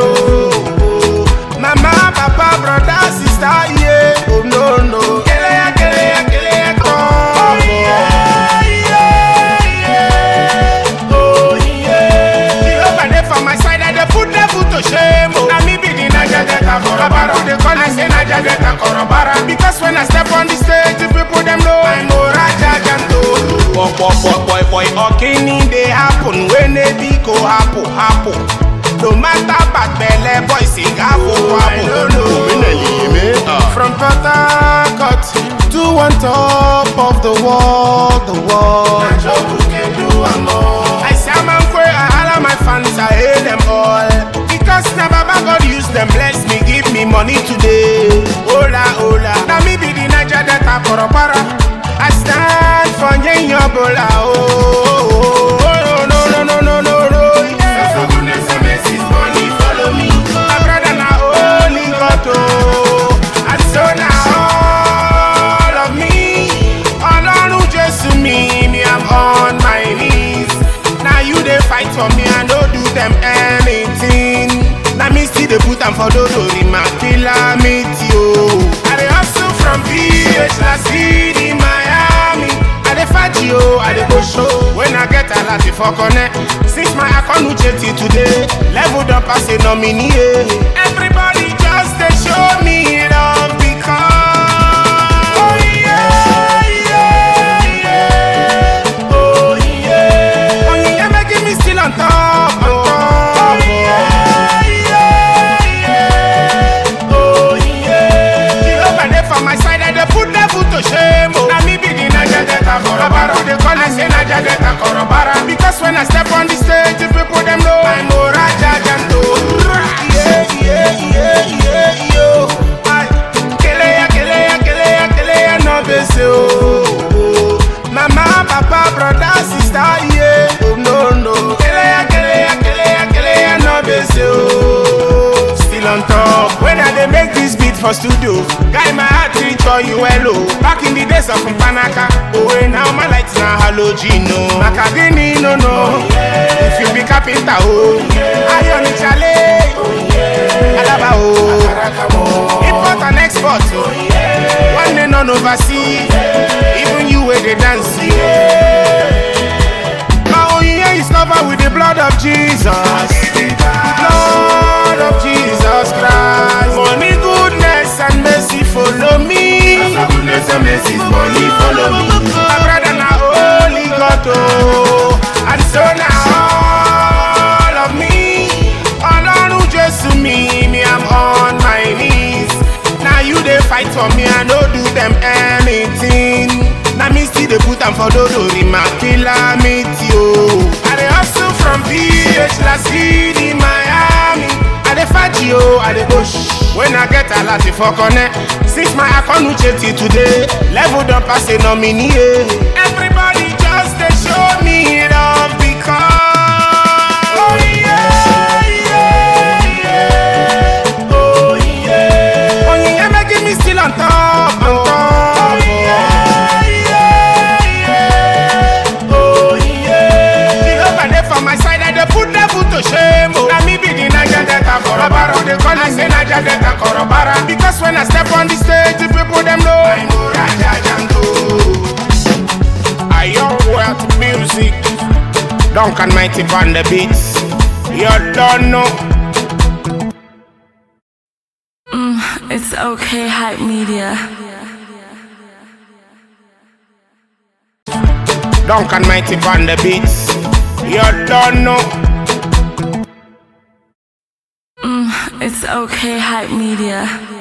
oh. Mama, papa, brother, sister, yeah. Oh no no. Kele ya, kele ya, kele ya, come. yeah, yeah, yeah. Oh yeah. Jehovah dey for my side, I dey put devil to shame. Oh. Na me be the Naija Delta Korobara. They call me say Naija Delta Korobara. Because when I step on the stage, the people them know I'm Oraja Janto. Boy, boy, boy, boy, boy, okini dey happen when they be go happen, happen. No matter bad belle, boy sing happen, happen. From Port Harcourt to one top of the wall, the wall. I say I'm unquay, I holla my fans, I hate them all. Because na Baba God use them, bless me, give me money today. Hola, hola. Now me be the Naija Delta Korobara. I stand for Yenyobola, oh, oh, oh, oh, no, no, no, no, no, no. Yeah. My brother na only God, oh. And so now all of me, Ọlọ́run Jésù mi, me I'm on my knees. Now you dey fight for me, I no do them anything. Na me still dey put am for dodo, rima calamity o. I dey hustle from PH La City, Miami. I dey faji o, I dey go show. When I get alati for connect, since my akonu till today, level don pass a nominee. eh. Everybody just dey show me love because. Oh yeah, yeah, yeah. Oh yeah. Oh yeah, making me still on top. On top. Oh yeah, yeah, yeah. Oh yeah. Jehovah dey for my side, I dey put devil to shame. Oh. Na me be the Naija Delta Korobara. They call me say Naija Delta Korobara. Because when I step on the stage, the people them know I'm Oraja Janto. Yeah, yeah, yeah, yeah, yo. Aye. Kele ya, kele ya, kele ya, kele ya, no bese, oh, oh. Mama, papa, brother, sister, yeah. Oh no no. Kele ya, kele ya, kele ya, kele ya, no bese, oh. Still on top. When I dey make this beat for studio, guy my heart reach for you hello. Back in the days of Mpanaka, oh hey, now my lights na halogeno. Makadini no no. If you be carpenter, oh, iron chale, alaba oh, import and export, oh, one day none oversee, even you where they dance. My own yeah is covered with the blood of Jesus. Blood of Jesus Christ. Money, goodness, and mercy follow me. My brother na holy God, oh. And so now all of me, Ọlọ́run Jésù mi, me I'm on my knees. Now you dey fight for me, I no do them anything. Na me still dey put am for dodo, rima calamity, oh. I dey hustle from PH La City, Miami. I dey faji o, I dey push. When I get alati for connect, since my akonu till today, level don pass a nominee. eh. Everybody just dey show me love because. Oh yeah, yeah, yeah. Oh yeah. Oh yeah, making me still on top, on top. Oh yeah, yeah, yeah. Oh yeah. Jehovah dey for my side, I dey put devil to shame. Oh. Na me be the Naija Delta Korobara. They call me say Naija Delta Korobara. Because when I step on the stage, the people them know I'm Raja Janto. I young wealth music, Duncan Mighty on the beats. You don't know. It's okay, hype media. Duncan Mighty on the beats. You don't know. It's okay, hype media.